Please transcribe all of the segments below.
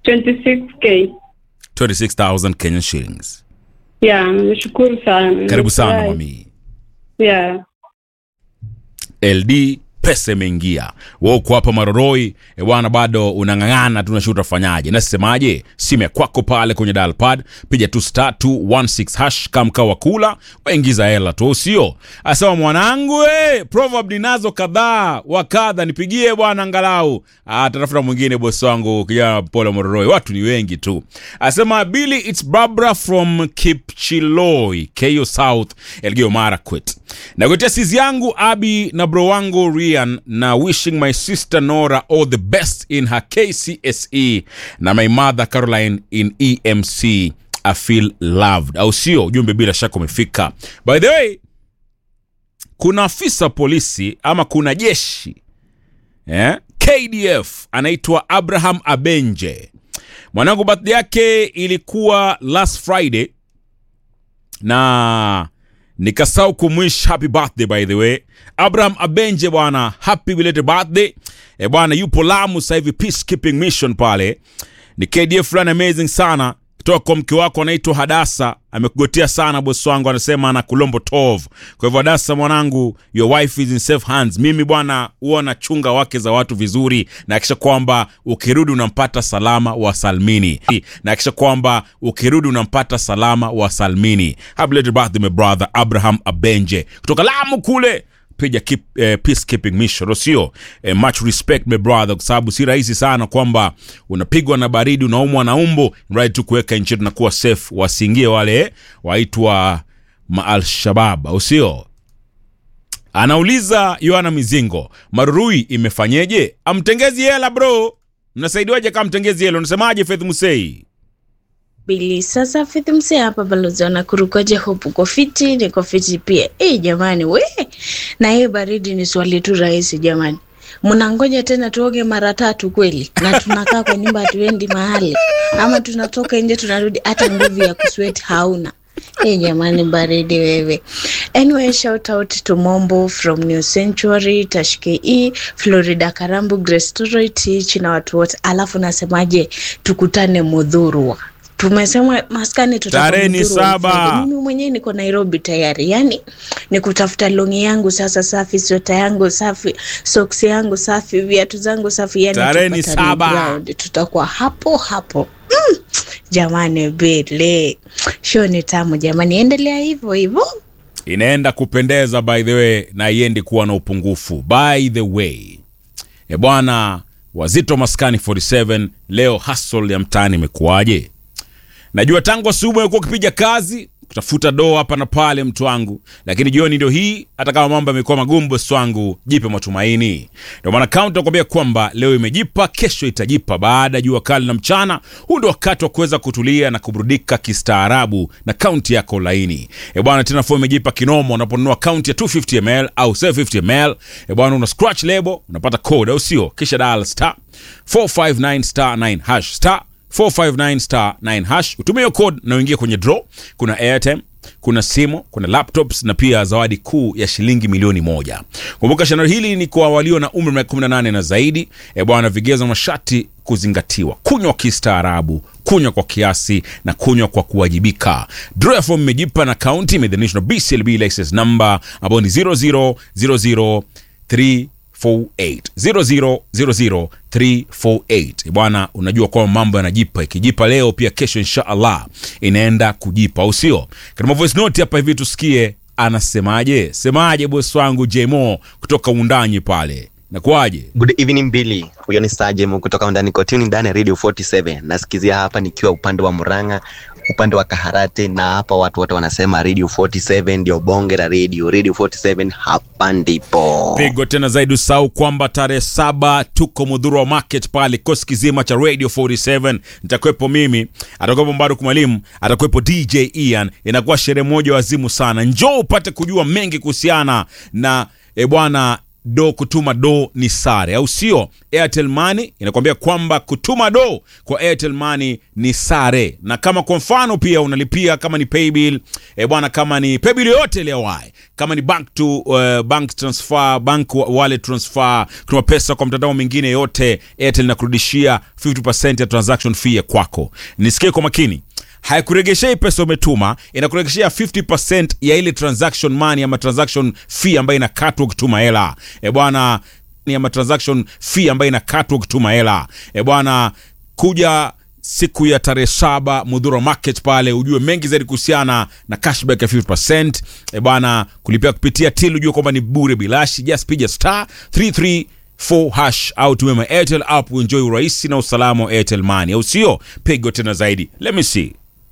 26k 26000 Kenyan shillings. yeah nashukuru sana Karibu sana Nimefurahi. mami. yeah LD pesa imeingia. Wewe uko hapa Maroroi, e bwana, bado unang'ang'ana, tunashuta utafanyaje? Nasemaje? Simu ya kwako pale kwenye dial pad, piga tu star 216 hash kama mkao wa kula, waingiza hela tu, sio? Asema mwanangu, eh, proverb ninazo kadhaa wa kadha, nipigie bwana angalau. Ah, tafuta mwingine bosi wangu, kijana pole Maroroi, watu ni wengi tu. Asema Billy, it's Barbara from Kipchiloi, Keyo South, Elgeyo Marakwet. Nakuletea sizi yangu Abi na bro wangu Rian na wishing my sister Nora all the best in her KCSE na my mother Caroline in EMC. I feel loved, au sio? Ujumbe bila shaka umefika. By the way, kuna afisa polisi ama kuna jeshi eh? KDF anaitwa Abraham Abenje. Mwanangu birthday yake ilikuwa last Friday na nikasahau kumwish happy birthday by the way abraham abenje bwana happy belated birthday e bwana yupo lamu sasa hivi peacekeeping mission pale ni kdf fulani amazing sana kutoka kwa mke wako anaitwa hadasa amekugotea sana bosi wangu anasema ana kulombo tov kwa hivyo hadasa mwanangu your wife is in safe hands mimi bwana huwa nachunga wake za watu vizuri na akisha kwamba ukirudi unampata salama wa salmini na akisha kwamba ukirudi unampata salama wa salmini happy belated birthday my brother abraham abenje kutoka lamu kule piga keep, eh, peacekeeping mission sio eh, much respect my brother kwa sababu si rahisi sana kwamba unapigwa na baridi unaumwa na umbo right tu kuweka nchi yetu na kuwa safe wasiingie wale waitwa maalshabab au sio anauliza yohana mizingo marurui imefanyeje amtengezi hela bro mnasaidiwaje kama mtengezi hela unasemaje faith musei Bili sasa fiti msee hapa balozi anakurukaje hopu uko fiti niko fiti pia eh jamani we na hiyo baridi ni swali tu rahisi jamani mnangoja tena tuoge mara tatu kweli na tunakaa kwa nyumba hatuendi mahali ama tunatoka nje tunarudi hata nguvu ya kusweti hauna Hey jamani baridi wewe anyway shout out to mombo from new century tashke e florida karambu grestoroy tich na watu wote alafu nasemaje tukutane mudhurwa tumesema maskani tutakuwa Tarehe ni Mudhurwa on saba. Friday. mimi mwenyewe niko nairobi tayari yani ni kutafuta longi yangu sasa safi sweta yangu safi soksi yangu safi viatu zangu safi yani Tarehe ni tupatane saba. ground. tutakuwa hapo hapo mm. jamani bele show ni tamu jamani endelea hivyo hivyo inaenda kupendeza by the way na iendi kuwa na upungufu by the way e bwana wazito maskani 47 leo hustle ya mtaani imekuwaje najua tangu asubuhi umekuwa ukipiga kazi kutafuta doo hapa na pale mtu wangu lakini jioni ndio hii hata kama mambo yamekuwa magumu bosi wangu jipe matumaini ndio maana kaunti nakwambia kwamba leo imejipa kesho itajipa baada ya jua kali na mchana huu ndio wakati wa kuweza kutulia na kuburudika kistaarabu na kaunti yako laini e bwana tena fo imejipa kinomo unaponunua kaunti ya 250 ml au 750 ml e bwana una scratch label unapata code au sio kisha dial star 459 star 9 hash star 459 star 9 hash utumie hiyo code na uingie kwenye draw kuna airtime kuna simu kuna laptops na pia zawadi kuu ya shilingi milioni moja kumbuka shindano hili ni kwa walio na umri wa miaka 18 na zaidi e bwana vigezo na masharti kuzingatiwa kunywa kistaarabu kunywa kwa kiasi na kunywa kwa kuwajibika draw ya fomu imejipa na kaunti imeidhinishwa na bclb license number ambayo ni 00003 348 bwana unajua kwamba mambo yanajipa ikijipa leo pia kesho insha allah inaenda kujipa au sio katika voice note hapa hivi tusikie anasemaje semaje bosi wangu jmo kutoka undanyi pale nakuaje Good evening Billy. Huyo ni Sajem kutoka ndani kotini ndani ya Radio 47. Nasikizia hapa nikiwa upande wa Murang'a, upande wa Kaharate na hapa watu wote wanasema Radio 47 ndio bonge la radio. Radio 47 hapa ndipo. pigo tena zaidi usahau kwamba tarehe saba tuko mudhuru wa market pale kikosi kizima cha radio 47 nitakuwepo mimi atakuwepo mbaruku mwalimu atakuwepo dj ian inakuwa sherehe moja wazimu sana njoo upate kujua mengi kuhusiana na e bwana do kutuma do ni sare au sio airtel money inakwambia kwamba kutuma do kwa airtel money ni sare na kama kwa mfano pia unalipia kama ni paybill e bwana kama ni paybill yoyote ile ya wai kama ni bank to uh, bank transfer bank wa- wallet transfer kutuma pesa kwa mtandao mwingine yote airtel inakurudishia 50% ya transaction fee ya kwako nisikie kwa makini haikuregeshei pesa umetuma inakuregeshea 50 ya ile transaction money ama transaction fee ambayo inakatwa ukituma hela e bwana ni ama transaction fee ambayo inakatwa ukituma hela e bwana kuja siku ya tarehe saba mudhura market pale ujue mengi zaidi kuhusiana na cashback ya 50 e bwana kulipia kupitia til ujue kwamba ni bure bilashi just piga star 334 hash au tumia my airtel app uenjoy urahisi na usalama wa airtel money au sio pigo tena zaidi let me see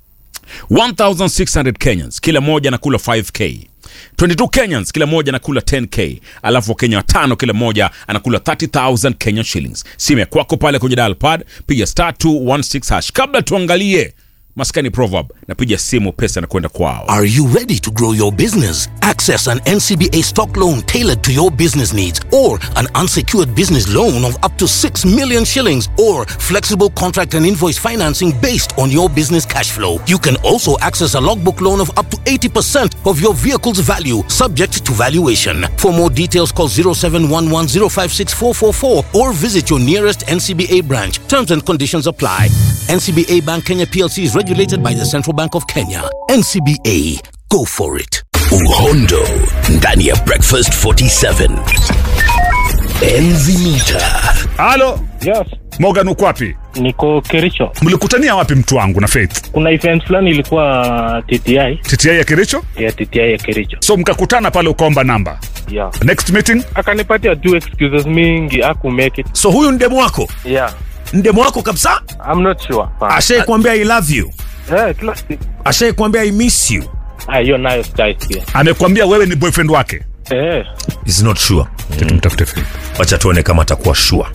1600 kenyans kila moja anakula 5k 22 kenyans kila moja anakula 10k alafu wakenya watano kila moja anakula 30000 kenyan shillings simu ya kwako pale kwenye dial pad piga star 216 hash kabla tuangalie maskani proverb napiga simu pesa na kwenda kwao Are you ready to grow your business? Access an NCBA stock loan tailored to your business needs or an unsecured business loan of up to 6 million shillings or flexible contract and invoice financing based on your business cash flow. You can also access a logbook loan of up to 80% of your vehicle's value subject to valuation. For more details call 0711056444 or visit your nearest NCBA branch. Terms and conditions apply. NCBA Bank Kenya PLC is regulated by the Central Bank of Kenya. NCBA, go for it. uhondo ndani ya breakfast 47 enzi mita halo Yes, morgan uko wapi niko Kericho. mlikutania wapi mtu wangu na faith Kuna event fulani ilikuwa TTI tti ya kericho ya TTI ya Kericho. so mkakutana pale ukaomba namba Yeah. next meeting Akanipatia tu excuses mingi, aku make it. so huyu ndemu wako Yeah. ndemu wako kabisa I'm not sure. ashai kuambia i love you Eh, kila siku. ashai kuambia i miss you Ah, hiyo nayo sitaisikia. amekwambia wewe ni boyfriend wake Eh. is not sure tumtafute faith wacha tuone kama atakuwa sure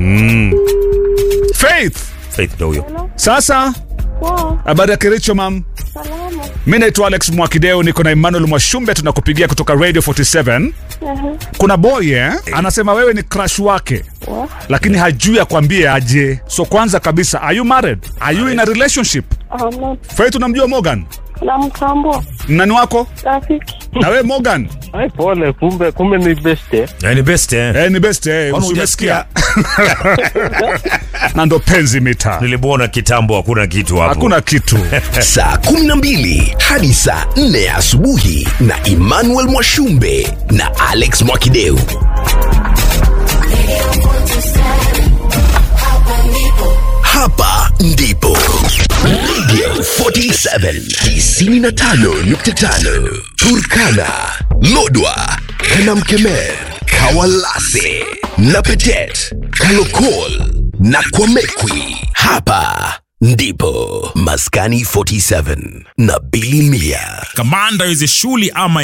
faith faith ndo huyo sasa habari ya kericho mam mi naitwa alex mwakideo niko na emmanuel mwashumbe tunakupigia kutoka radio 47 kuna boy eh? anasema wewe ni crush wake lakini hajui akwambie aje so kwanza kabisa are you married are you in a relationship faith unamjua morgan namtambua nani wako rafiki na wewe morgan Ai, pole, kumbe kumbe ni best eh. ni best eh eh, ni best eh, Kwani umesikia na ndo penzi mita nilimuona kitambo hakuna kitu hapo hakuna kitu saa 12 hadi saa 4 asubuhi na emmanuel mwashumbe na alex mwakideu hapa ndipo radio 47 95.5 turkana lodwa kanamkemer kawalase na petet kalokol na kwamekwi hapa ndipo maskani 47 na bilimia kamanda weze shuli ama